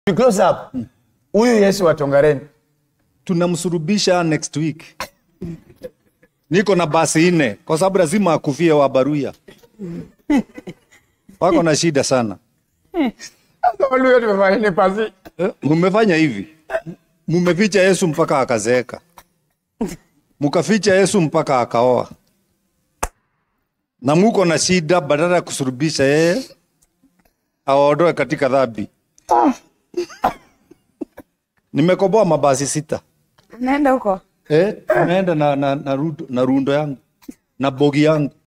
To close up. Huyu Yesu wa Tongareni. tunamsurubisha next week. Niko na basi nne kwa sababu lazima akufie wa Baruya. Wako na shida sana. Sasa Waluya tumefanya nini pasi? Eh, Mumefanya hivi, mumeficha Yesu mpaka akazeeka, mukaficha Yesu mpaka akaoa, na muko na shida, badala ya kusurubisha yeye awaondoe katika dhambi. Nimekoboa mabasi sita Naenda huko. eh, naenda na, na, na, rundo, na rundo yangu na bogi yangu